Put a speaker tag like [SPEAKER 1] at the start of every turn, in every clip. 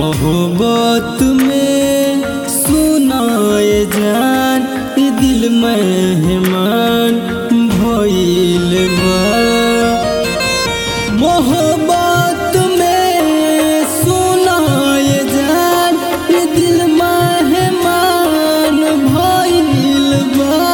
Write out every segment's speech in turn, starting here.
[SPEAKER 1] मोहब्बत में सुनाए जान ई दिल मेहमान भइल बा मोहब्बत में सुनाए जान ई दिल मेहमान भइल बा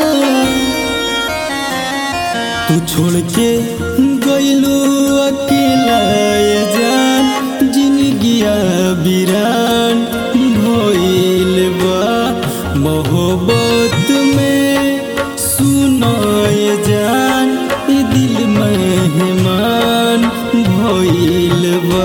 [SPEAKER 1] तू छोड़ के गइलू अकेला ये जान जिंदगिया बिरान भइल बा मोहब्बत में सुनाए जान ई दिल मेहमान भइल बा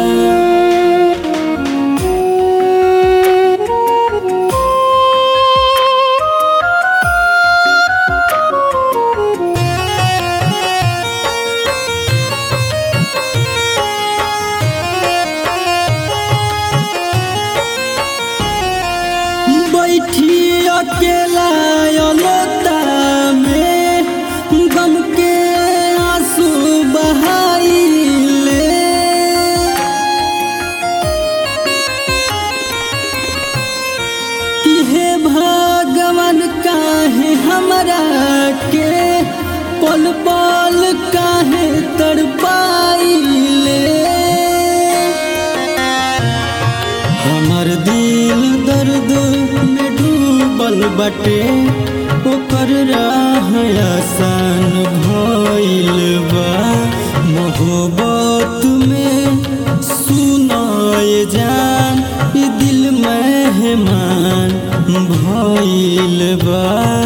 [SPEAKER 1] बैठी अकेला अलोता में गम के आंसू बहाइले कि हे भगवान काहे हमरा के पल पल काहे तड़पाइले हमर दिल दर्द में डूबल बटे ओकर राह आसान भइल बा मोहब्बत में सुनाए जान ई दिल मेहमान भइल बा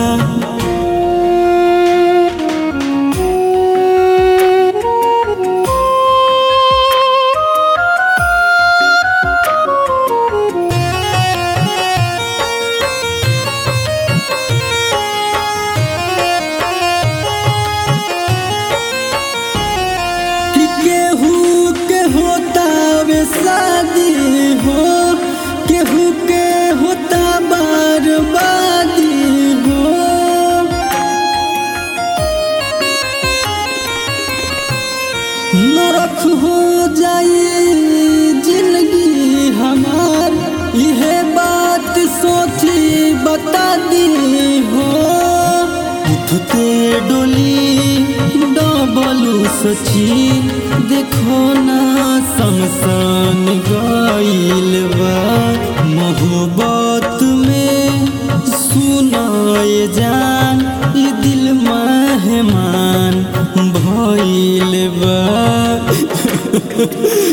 [SPEAKER 1] कि केहू के होता वे शादी हो केहू के होता बर्बादी हो नरक हो जाई जिंदगी हमार यह बात सोची बता दी हो उठते डोली डबलू सची देखो ना शमशान गइल बा मोहब्बत में सुनाए जान ई दिल मेहमान भइल बा